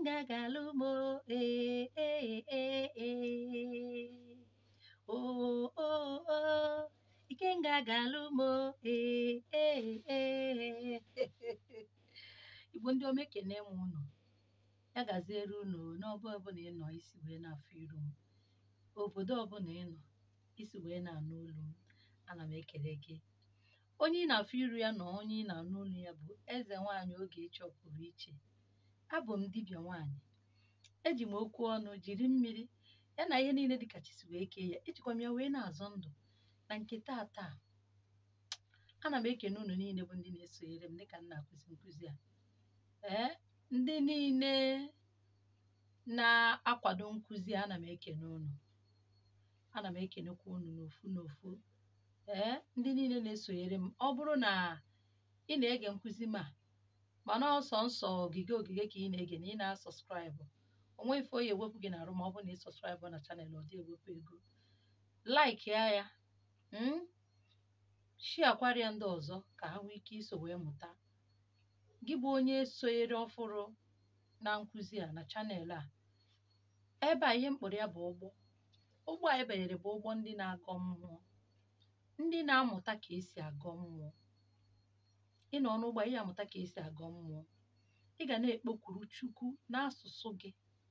ikenga galụ m o, ee ee ee ee o o o ikenga galụ m o, ee ee ee igbo ndị ọma ekene m unu ya gaziere unu n'ọbụ ọbụla ị nọ isi wee na-afụ iru m obodo ọbụla ị nọ isi wee na-anụ olu m ana m ekele gị onye ị na-afụ iru ya na onye ị na-anụ olu ya bụ eze nwaanyị oge ịchọ pụrụ iche abụ m dibịa nwaanyị eji m okwu ọnụ jiri mmiri ya na ihe niile dịka chi si wee kee ya ejikwa m ya wee na-azọ ndụ na nke taa taa ana m ekene unu niile bụ ndị na-esonyere m dịka m na-akụzi nkụzi a ee ndị niile na-akwado nkụzi a ana m ekene unu ana m ekenekwa unu n'ofu n'ofu ee ndị niile na-esonyere m ọ bụrụ na ị na-ege nkụzi m a mana ọsọ nsọ ogige ogige ka ị na-ege na ị na-asọskraịbụ onwe ife oyi ewepụ gị na-arụ ma ọ bụrụ na ị sọskraịbụ na chanel ọ dị ewepụ ego laik ya ya shiakwara ya ndị ọzọ ka ha nwee ike iso wee mụta gị bụ onye sonyere ọfụrụ na nkụzi a na chanel a ebe a ihe mkpọrọ ya bụ ụgbọ ụgbọ a ebanyere bụ ụgbọ ndị na-agọ mmụọ ndị na-amụta ka esi agọ mmụọ ị nọ n'ụgbọ ihe amụta ka esi agọ mmụọ ị ga na-ekpokwuru chukwu n'asụsụ gị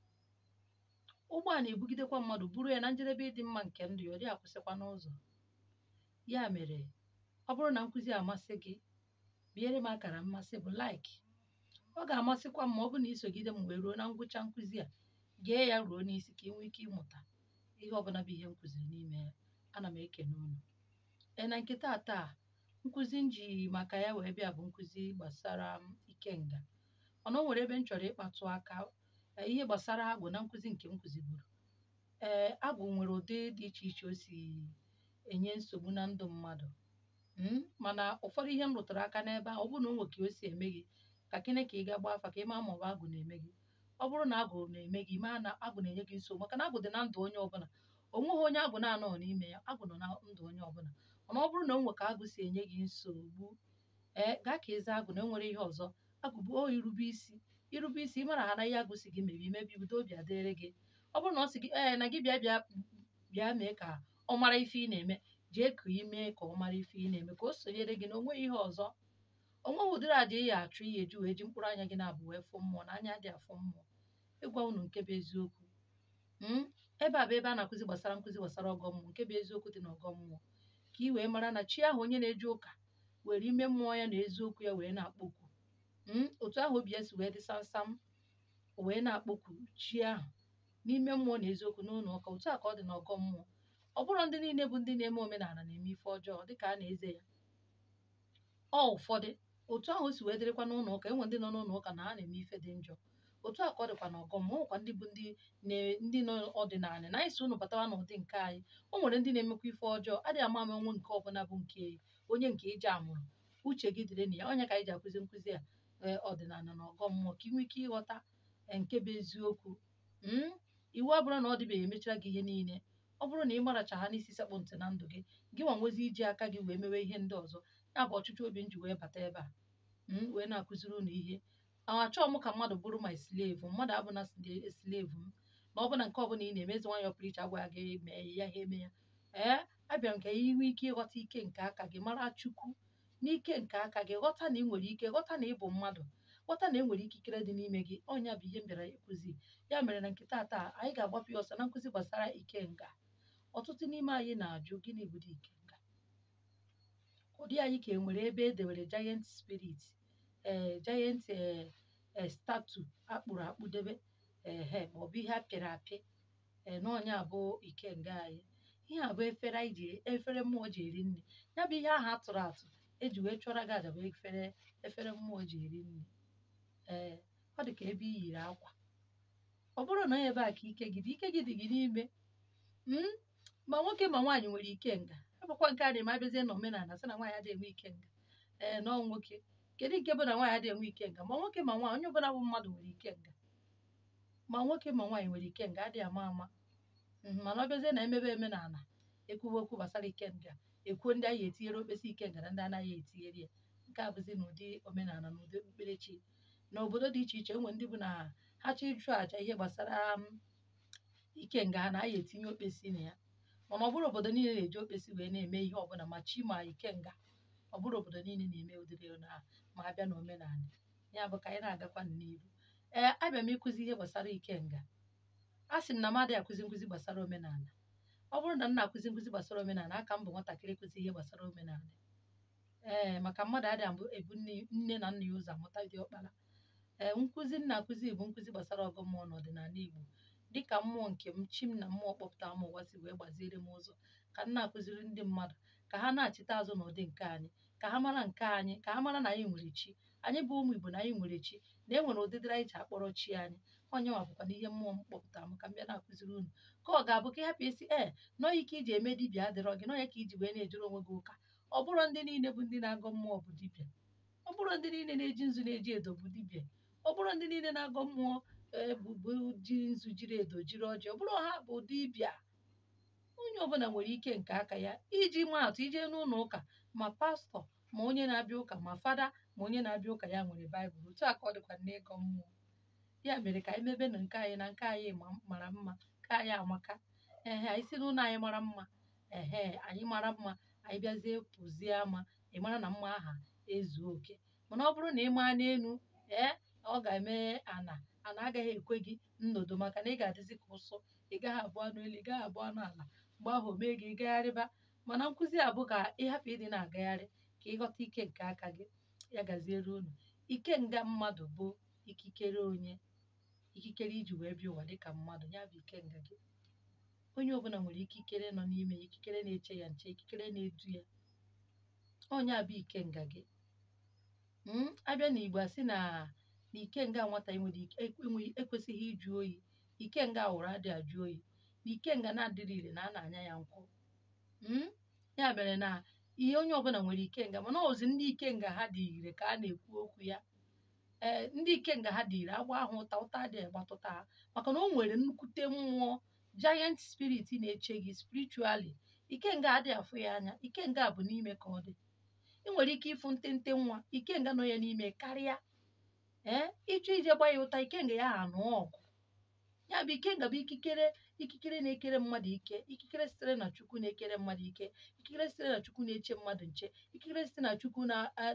ụgbọ a na-ebugidekwa mmadụ buru ya na njedebe ịdị mma nke ndụ ya ọ dị akwụsịkwa n'ụzọ ya mere ọ bụrụ na nkụzi amasị gị biere m akara mmasị bụ laik ọ ga-amasịkwa m ma ọ bụ na isogide m wee ruo na ngwụcha nkụzi a gee ya ruo n'isi ka ị nwee ike ịmụta ihe ọbụla bụ ihe m kụziri n'ime ya ana m ekene unu ee na nke taa taa nkụzi m ji maka ya wee bịa bụ nkụzi gbasara ikenga mana o nwere ebe m chọrọ ịkpatụ aka ihe gbasara agwụ na nkụzi nke m kụziburu ee agwụ nwere ụdị dị iche iche o si enye nsogbu na ndụ mmadụ mana ụfọdụ ihe m rụtụrụ aka n'ebe a ọ bụrụ na o nwe ka o si eme gị ka kene ka ị ga gbaa afa ka ị maa ma ọ bụ agwụ na-eme gị ọ bụrụ na agwụ na-eme gị maa na agwụ na-enye gị nsogbu maka na agwụ dị na ndụ onye ọbụla o nweghị onye agwụ na-anọghị n'ime ya agwụ nọ na ndụ onye ọbụla mana ọ bụrụ na o nwe ka agwụ si enye gị nsogbu ee gaa ka ịza agwụ na enwere ihe ọzọ agwụ bụ o irube isi irube isi ị mara ha na ihe agwụ si gị mebi imebi udo obi adịrị gị ọ bụrụ na ọ sị gị ee na gị bịa bịa bịa mee ka ọ mara ife ị na-eme jee ka ị mee ka ọ mara ife ị na-eme ka o sonyere gị na onwe ihe ọzọ onweghị ụdịrị aja ị ya achụ ihe eji wee ji mkpụrụ anya gị na-abụ wee fụ mmụọ na anya dị afụ mmụọ ịgwa unu nke bụ eziokwu ebe a bụ ebe a na-akụzi gbasara nkụzi gbasara ọgọ mmụọ nke bụ eziokwu dị n'ọgọ mmụọ ka ị wee mara na chi ahụ onye na-eje ụka were ime mmụọ ya na eziokwu ya wee na-akpọkwu otu ahụ obi ya si wee dị samsam wee na-akpọkwu chi ahụ n'ime mmụọ na eziokwu n'ụlọ ụka otu a ka ọ dị n'ọgọ mmụọ ọ bụrụ ndị niile bụ ndị na-eme omenala na-eme ife ọjọọ dịka a na-eze ya ọ ụfọdụ otu ahụ si wee dịrịkwa n'ụlọ ụka enwe ndị nọ n'ụlọ ụka na ha na-eme ife dị njọ otu a ka ọ dịkwa n'ọgọ mmụọ nwekwa ndị bụ ndị ndị nọ ọdịnala na anyị si unu batawa n'ụdị nke anyị o nwere ndị na-emekwa ife ọjọọ adịghị ama ama nwe nke ọbụla bụ nke onye nke ije amụrụ uche gị dịrị na ya onye ka anyị ji akụzi nkụzi a ọdịnala na ọgọ mmụọ ka ị nwee ike ịghọta nke bụ eziokwu iwu abụrụ na ọ dịbeghị emechara gị ihe niile ọ bụrụ na ị maracha ha n'isi sekpụ ntị na ndụ gị gị nwa nwezi iji aka gị wee mewe ihe ndị ọzọ ya bụ ọchịchị obi m ji wee bata ebe a wee na-akụziri unu ihe achọghị m ka mmadụ bụrụ my slave mmadụ abụna slave m na ọ bụla nke ọbụla ị na-emezi nwanyị ọpụrụ iche agwa gị mee ya ha eme ya ee abịara m ka ị nwee ike ịghọta ike nke aka gị mara chukwu n'ike nke aka gị ghọta na ị nwere ike ghọta na ị bụ mmadụ ghọta na e nwere ikikere dị n'ime gị ọnya bụ ihe m bịara ịkụzi ya mere na nke taa taa anyị ga-agbapụ ya ọsọ na nkụzi gbasara ikenga ọtụtụ n'ime anyị na-ajụ gịnị bụ ikenga ụdị anyị ka e nwere ebe e dewere giant spirit ee giant ee statu akpụrụ akpụ debe ehe maọbụ ihe apịrị apị ee n'ọnya abụ ikenga anyị ihe a bụ efere anyị ji efere mmụọ ji eri nri ya bụ ihe ahụ atụrụ atụ eji wee chụọra gị aja bụ efere efere mmụọ ji eri nri ee ọ dị ka ebe i yiri akwa ọ bụrụ na ebe a ka ike gị dị ike gị dị gị n'ime ma nwoke ma nwaanyị nwere ikenga ebụkwa nke a na-eme abịazie na omenala sị na nwaanyị adịghị enwe ikenga ee nọọ nwoke kedu nke bụ na nwaanyị adịghị enwe ikenga ma nwoke ma nwaanyị onye ọbụla bụ mmadụ nwere ikenga ma nwoke ma nwaanyị nwere ikenga adịghị ama ama mana ọ bịazie na emebe omenala ekwuwe okwu gbasara ikenga ekwuo ndị anyị etinyere okpesi ikenga na ndị anaghị etinyere ya nke a bụzi n'ụdị omenala na ụdị okpukperechi n'obodo dị iche iche enwe ndị bụ na ha chọọ ịchụ àjà ihe gbasara um, ikenga ha na a ya etinye okpesi na ya mana ọ bụrụ obodo niile na-eji okpesi wee na-eme ihe ọbụla ma chi ma ikenga ọ bụrụ obodo niile na-eme ụdịrị na ma abịa na omenala ya bụ ka anyị na-agakwa n'iru ee abịa m ịkụzi ihe gbasara ikenga a sị m na m adịghị akụzi nkụzi gbasara omenala ọ bụrụ na m na-akụzi nkụzi gbasara omenala aka m bụ nwatakịrị ịkụzi ihe gbasara omenala ee maka mmadụ adịghị abụ ebu nne nne na nna ya ụzọ amụta dị ọkpara ee nkụzi m na-akụzi bụ nkụzi gbasara ọgụ mmụọ na ọdịnala Igbo dịka mmụọ nke m chi m na mmụọ kpọpụta m ụwa si wee gbaziere m ụzọ ka m na-akụziri ndị mmadụ ka ha na-achịta azụ n'ụdị nke anyị ka ha mara nke anyị ka ha mara na anyị nwere chi anyị bụ ụmụ Igbo na anyị nwere chi na e nwere ụdịdịrị anyị ji akpọrọ chi anyị onye nwa bụkwa na ihe mmụọ m kpọpụtara m ka m bịa na-akụziri unu ka ọ ga-abụ ka ị hapụ isi ee nọọ ike iji eme dibịa adịrọ gị nọọ ya ka iji wee na-ejere onwe gị ụka ọ bụrụ ndị niile bụ ndị na-agọ mmụọ bụ dibịa ọ bụrụ ndị niile na-eji nzu na-eji edo bụ dibịa ọ bụrụ ndị niile na-agọ mmụọ ee bụ bụ ji nzu jiri edo jiri ọjị ọ bụrụ ha bụ dibịa onye ọbụla nwere ike nke aka ya iji maa atụ ije n'ụlọ ụka ma pastọ ma onye na-abịa ụka ma fada ma onye na-abịa ụka ya nwere baịbụl otu a ka ọ dịkwa n'ịgọ mmụọ ya mere ka anyị mebe na nke anyị na nke anyị ma- mara mma nke anyị amaka ehe anyị si n'ụlọ anyị mara mma ehe anyị mara mma anyị bịazie pụzie ama ị mara na mma aha ezuo oke mana ọ bụrụ na ị maa n'elu ee ọ ga-eme ana ana agaghị ekwe gị nnodo maka na ị ga-adịzi ka ụsụ ị gaghị abụ anụ elu ị gaghị abụ anụ ala mgbe ahụ o mee gị ịgagharịba mana nkụzi a bụ ka ịhapụ ịdị na-agagharị ka ịghọta ike nke aka gị ya gaziere unu ike nga mmadụ bụ ikikere onye ikikere iji wee bịa ụwa dịka mmadụ ya bụ ike nga gị onye ọbụla nwere ikikere nọ n'ime ya ikikere na-eche ya nche ikikere na-edu ya onye a bụ ike nga gị Mm, abịa n'Igbo asị na na ikenga nwata enwere ike enweghị ekwesịghị ịjụ oyi ikenga wụrụ adị ajụ oyi na ikenga na-adịrị ire na a na-anya ya nkwụ Mm, ya mere na ihe onye ọbụla nwere ikenga mana ozi ndị ikenga ha dị ire ka a na-ekwu okwu ya ee ndị ikenga ha dị ire agba ahụ ụta ụta adịghị agbatụta ha maka na o nwere nnukwute mmụọ giant spirit na-eche gị spiritually ikenga adịghị afụ ya anya ikenga bụ n'ime ka ọ dị ị nwere ike ịfụ ntente nwa ikenga nọ ya n'ime karịa ee ịchọ ije gba ya ụta ikenga ya ha nụọ ọgụ ya bụ ikenga bụ ikikere ikikere na-ekere mmadụ ike ikikere sitere na chukwu na-ekere mmadụ ike ikikere sitere na chukwu na-eche mmadụ nche ikikere sitere na chukwu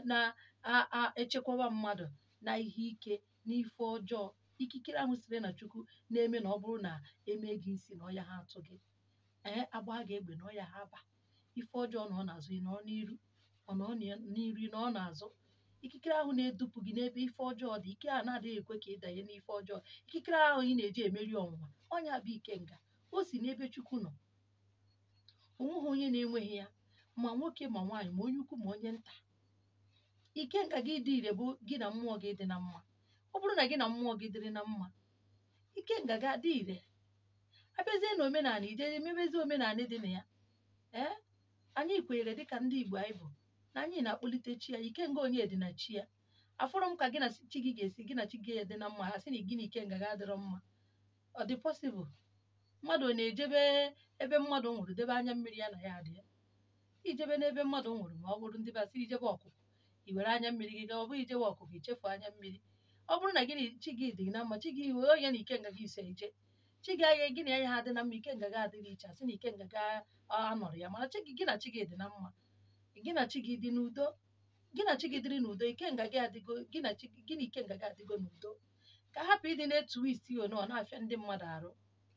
na-echekwaba mmadụ na ihe ike na ife ọjọọ ikikere ahụ sitere na chukwu na-eme na ọ bụrụ na eme gị isi na ọya ha atụ gị ee agba gị egbe na ọya ha ba ife ọjọọ na ọ na-azụ ị nọ n'iru ọ nọ n'iru na ọ na-azụ ikikere ahụ na-edupụ gị n'ebe ife ọjọọ dị ike a na-adịghị ekwe ka ị danye n'ife ọjọọ ikikere ahụ ị na-eji emeri ọnwụnwa ọnya bụ ikenga o si n'ebe chukwu nọ onweghị onye na-enweghị ya ma nwoke ma nwaanyị ma onye ukwu ma onye nta ikenga gị dị ire bụ gị na mmụọ gị dị na mma ọ bụrụ na gị na mmụọ gị dịrị na mma ikenga gị adị ire abịazie na omenala ije emebezi omenala dị na ya ee anyị kwenyere dịka ndị Igbo anyị bụ na anyị na-akpọlite chi ya ikenga onye dị na chi ya afọrọ m ka gị na chi gị ga-esi gị na chi gị dị na mma ha sị na gị na ikenga gị adịrọ mma ọ dị pọsịbụl mmadụ ọ na-ejebe ebe mmadụ nwụrụ debe anya mmiri ya na ya adị ya ijebe n'ebe mmadụ nwụrụ ma ọ bụrụ ndị basị ijebe ọkụkụ i were anya mmiri gị gaa ọ bụghị ijebe ọkụkụ ichefu anya mmiri ọ bụrụ na gị na chi gị dị na mma chi gị wee onye na ikenga gị ise ije chi gị anya gị na ya ha dị na mma ikenga gị adịghị iche asị na ikenga gị anọrọ ya mana chi gị gị na chi gị dị na mma gị na chi gị dị n'udo gị na chi gị dịrị n'udo ikenga gị adịgo gị na chi gị na ikenga gị adịgo n'udo ka hapụ ịdị na-etu isi ono ọ na-afịa ndị mmadụ arụ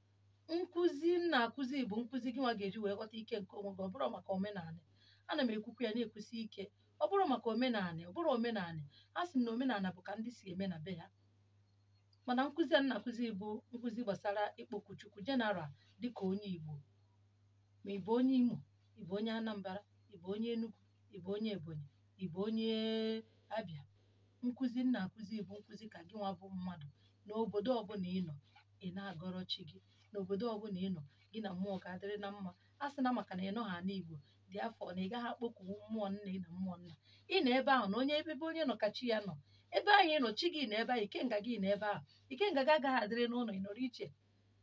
nkụzi m na-akụzi bụ nkụzi gị nwa ga-eji wee ghọta ike nke onwe gị ọ bụrụ maka omenala ana m ekwukwu ya na-ekwusi ike ọ bụrụ maka omenala ọ bụrụ omenala a sị m na omenala bụ ka ndị si eme na be ha mana nkụzi a na-akụzi bụ nkụzi gbasara ikpoku chukwu jeneral dịka onye Igbo ma ị bụ onye Imo ị bụ onye Anambra ị bụ onye Enugu ị bụ onye Ebonyi ị bụ onye Abịa nkụzi m na-akụzi bụ nkụzi ka gị nwa bụ mmadụ n'obodo ọbụla ị nọ ị na-agọrọ chi gị n'obodo ọbụla ị nọ gị na mmụọ ga-adịrị na mma a sị na maka na ị nọ ha n'Igbo dị afọ na ị gaghị akpọku mmụọ nne na mmụọ nna ị nọ ebe ahụ na onye ebe onye nọ ka chi ya nọ ebe ahụ ị nọ chi gị na ebe ahụ ikenga gị na ebe ahụ ikenga gị agaghị adịrị n'ụlọ ị nọrọ iche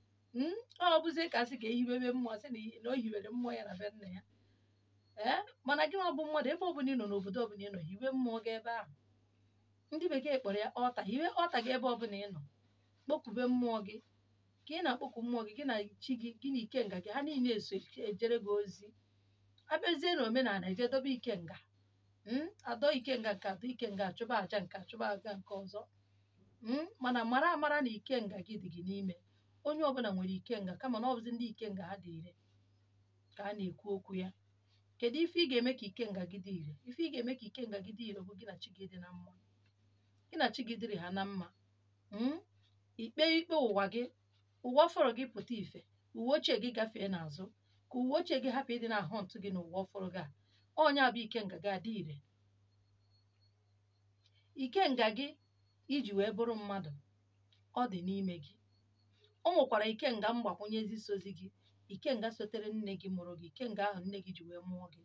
ọ bụzie ka sị ka ehiwebe mmụọ sị na o hiwere mmụọ ya na be nna ya ee mana gị nwa bụ mmadụ ebe ọbụla ị nọ n'obodo ọbụla ị nọ hiwe mmụọ gị ebe ahụ ndị bekee kpọrọ ya ọta hiwe ọta gị ebe ọbụla ị nọ kpọkube mmụọ gị ka ị na-akpọku mmụọ gị gị na chi gị gị na ikenga gị ha niile eso ejere gị ozi abịazie na omenala ejedobe ikenga mm, adọ ikenga nke adọ ikenga achụba aja nke achụba aja nke ọzọ mm, mana mara amara na ikenga gị dị gị n'ime onye ọbụla nwere ikenga kama na ọ bụzi ndị ikenga ha dị ire ka a na-ekwu okwu ya kedu ife ị ga-eme ka ikenga gị dị ire ife ị ga-eme ka ikenga gị dị ire bụ gị na chi gị dị na mma gị na chi gị dịrị ha na mma mm? ikpe ikpe ụwa gị ụwa ọfọrọ gị pụta ife uwe ochie gị gafee n'azụ ka uwe ochie gị hapụ ịdị na-ahụ ntụ gị na ụwa ọfọrọ gị a onye abụ ikenga gị adị ire ikenga gị iji wee bụrụ mmadụ ọ dị n'ime gị o nwekwara ikenga mgbakwunyezi sozi gị ikenga sotere nne gị mụrụ gị ikenga ahụ nne gị ji wee mụọ gị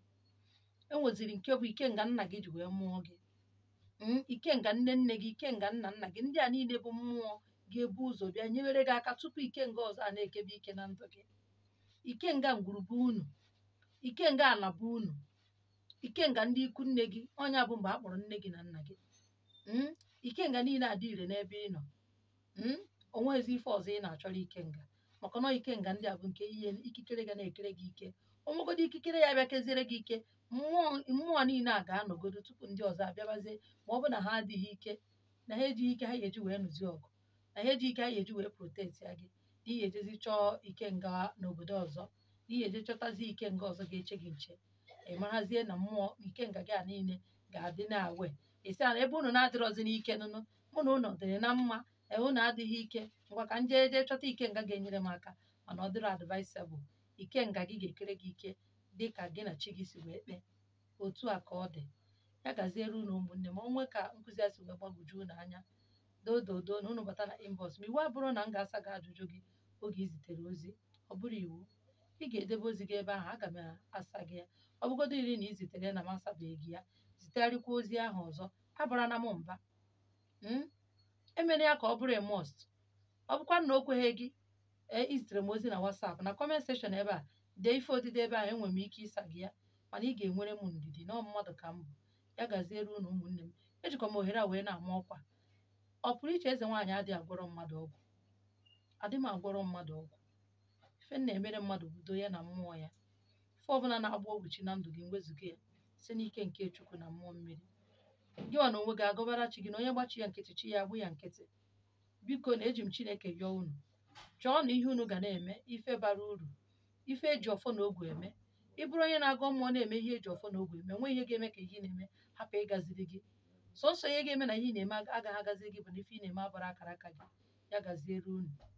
e nweziri nke bụ ikenga nna gị ji wee mụọ gị Mm, ikenga nne nne gị ikenga nna nna gị ndị a niile bụ mmụọ ga-ebu ụzọ bịa nyewere gị aka tupu ikenga ọzọ a na-ekebe ike na ndụ gị ikenga ngwurube unu ikenga ala bụ unu ikenga ndị ikwu nne gị ọnya bụ mgbe a kpọrọ nne gị na nna gị Mm, ikenga niile adị ire n'ebe ị nọ Mm, o nweghịzi ife ọzọ ị na-achọrọ ikenga maka na ikenga ndị a bụ nke ihe ikikere ga na-ekere gị ike onwegodo ikikere ya bịa keziere gị ike mmụọ mmụọ niile a ga-anọgodo tupu ndị ọzọ abịabazie ma ọ bụ na ha adịghị ike na ha ejighị ike ha ga-eji wee nụzi ọgụ na ha ejighị ike ha ga-eji wee proteti ya gị n'ihi ejezi chọọ ikenga n'obodo ọzọ n'ihi eje chọtazi ikenga ọzọ ga-eche gị nche ị marazie na mmụọ ikenga gị a niile ga-adị na-awe isi ala ebe unu na-adịrọzi n'ike nụnụ mụ na unu dịrị na mma ee unu adịghị ike ngwa ka nje eje chọta ikenga ga-enyere m aka mana ọ dịrọ advaisebụl ikenga gị ga-ekere gị ike dị ka gị na chi gị si wee kpee otu a ka ọ dị ya gaziere unu ụmụnne ma onwe ka nkụzi a si wee gbagwoju unu anya dododo na unu bata na inbox ma iwu abụrụ na m ga-asa gị ajụjụ gị oge izitere ozi ọ bụrụ iwu ị ga-edebe ozi gị ebe ahụ aga m asa gị ya ọ bụgodo iri na izitere na m asabeghị gị ya zitegharịkwa ozi ahụ ọzọ abara na m mba Mm? emere ya ka ọ bụrụ most ọ bụkwa na o kweghị gị ee izitere m ozi na WhatsApp na comment section ebe a dee ife odide ebe ahụ enwere m ike ịsa gị ya mana ị ga-enwere m ndidi na ọ mmadụ ka m bụ ya gaziere unu ụmụnne m ejikwa m ohere a wee na-ama ọkwa ọ pụrụ iche eze nwaanyị adịghị agwọrọ mmadụ ọgwụ adị m agwọrọ mmadụ ọgwụ ife m na-emere mmadụ budo ya na mmụọ ya ife ọbụla na-agba ọgwụchi na ndụ gị nwezụga ya site n'ike nke chukwu na mmụọ mmiri gị nwa na onwe gị agọbara chi gị na onye gbachi ya nkịtị chi ya agbụ ya nkịtị biko na eji m chineke yọọ unu chọọ na ihe unu ga na-eme ife bara uru ife eji ọfọ na ogwe eme ị bụrụ onye na-agọ mmụọ na-eme ihe eji ọfọ na ogwe eme nwe ihe ga-eme ka ihe ị na-eme hapụ ịgaziri gị sọsọ ihe ga-eme na ihe ị na-eme agaghị agaziri gị bụ na ife ị na-eme abara akara aka gị ya gaziere unu